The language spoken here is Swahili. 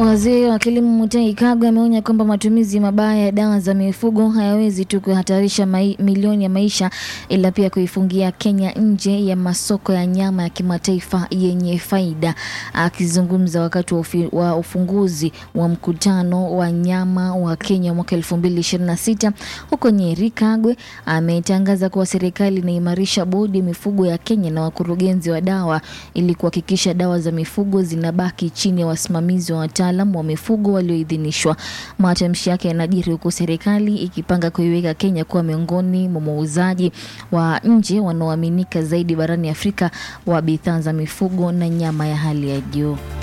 Waziri wa kilimo Mutahi Kagwe ameonya kwamba matumizi mabaya ya dawa za mifugo hayawezi tu kuhatarisha mai, milioni ya maisha ila pia kuifungia Kenya nje ya masoko ya nyama ya kimataifa yenye faida. Akizungumza wakati wa, ufi, wa ufunguzi wa mkutano wa nyama wa Kenya mwaka 2026 huko Nyeri, Kagwe ametangaza kuwa serikali inaimarisha bodi ya mifugo ya Kenya na wakurugenzi wa dawa ili kuhakikisha dawa za mifugo zinabaki chini ya wasimamizi wa wataalam wa mifugo walioidhinishwa. Matamshi yake yanajiri huku serikali ikipanga kuiweka Kenya kuwa miongoni mwa wauzaji wa nje wanaoaminika zaidi barani Afrika wa bidhaa za mifugo na nyama ya hali ya juu.